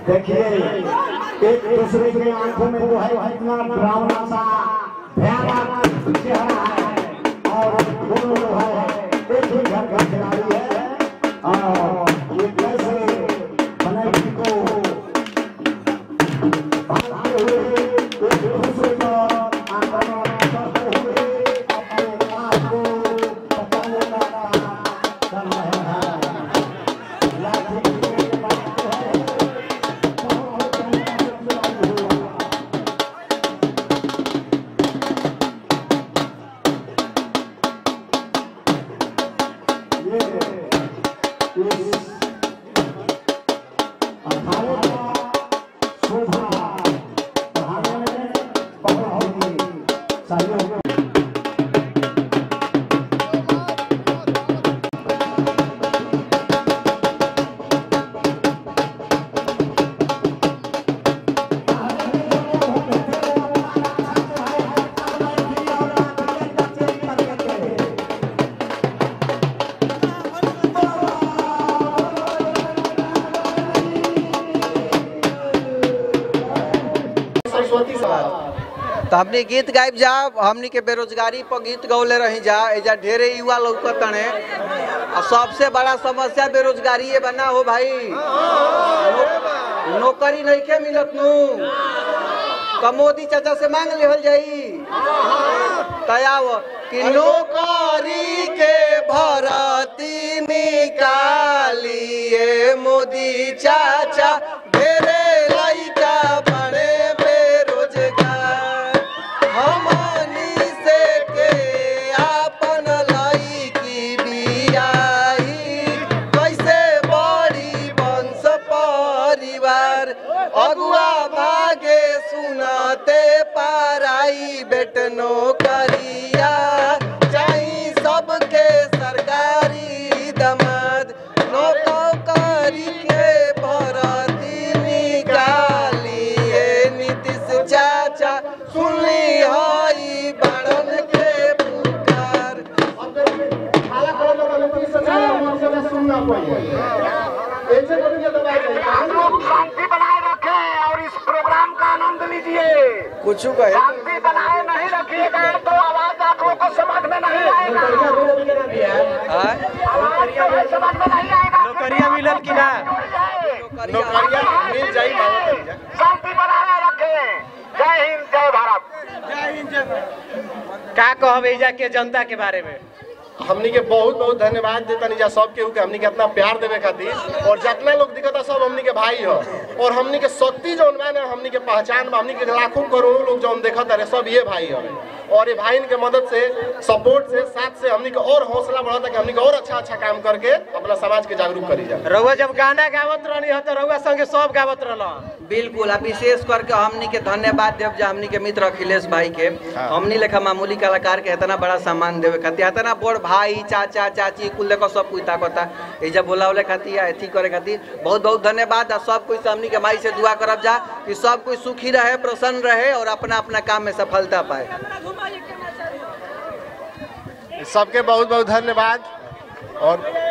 देखिए एक दूसरे के आंखों में जो है इतना डरावना सा भयानक चेहरा है और दोनों जो है एक ही घर का खिलाड़ी है और ये कैसे बनर्जी को भागते हुए एक दूसरे का आक्रमण करते हुए अपने आप को बचाने का काम कर रहे हैं लाठी के मारते हैं सहयोग सरस्वती सवाल तो हमने गीत गायब जा हमनी के बेरोजगारी पर गीत गौले रही जा एजा ढेरे युवा लौकतने और सबसे बड़ा समस्या बेरोजगारी ये बना हो भाई नो, नौकरी नहीं के मिलत नू तो मोदी चाचा से मांग लेवल जाई तयाव कि नौकरी के भरती निकालिए मोदी चाचा ढेरे लइका बड़े बेरोजगार हमनी से के आपन लइकी बियाई कैसे बड़ी वंश परिवार अगुआ भागे सुनते पाराई बेट नौकरिया चाही सबके सरकारी दमाद नौकरी के भरती निकालिए नीतीश चाचा सुनली हई बड़न के पुकार खाला खाला लोग लोग से चला हम से सुनना पड़ेगा ऐसे करके दबाई जाए हम लोग शांति बनाए रखें और इस प्रोग्राम का आनंद लीजिए कुछ कहे शांति बनाए नहीं रखिएगा तो आवाज आप लोग को समझ में नहीं आएगा आय? आवाज जो है समझ में नहीं आएगा नौकरियां मिलल कि ना नौकरियां मिल जाई मांगो जाए शांति बनाए रखें जय हिंद जय भारत का कहब एजा के जनता के बारे में हमनी के बहुत बहुत धन्यवाद देतनी जा सब केहू के हमनी के इतना प्यार देवे खातिर और जितना लोग दिखता सब हमनी के भाई हो और हमनी के शक्ति जौन बा ना हमनी के पहचान बा हमनी के लाखों करोड़ों लोग जौन देखत रहे सब ये भाई हवे और ये भाई के मदद से सपोर्ट से साथ से हमनी के और हौसला बढ़ता कि हमनी के और अच्छा अच्छा काम करके अपना समाज के जागरूक करी जाए रउआ जब गाना गावत रहनी हो तो रउआ संगे सब गावत रहल बिल्कुल आ विशेष करके हमनी के धन्यवाद देव जा हमनी के मित्र अखिलेश भाई के हमनी लेखा मामूली कलाकार के इतना बड़ा सम्मान देवे खातिर इतना बड़ भाई चाचा चाची कुल देखो सब कुछ ताकता एजा बोलावले खातिर या अथी करे खातिर बहुत बहुत धन्यवाद आ सब कुछ से हमनी के माई से दुआ करब जा कि सब कुछ सुखी रहे प्रसन्न रहे और अपना अपना काम में सफलता पाए सबके बहुत बहुत धन्यवाद और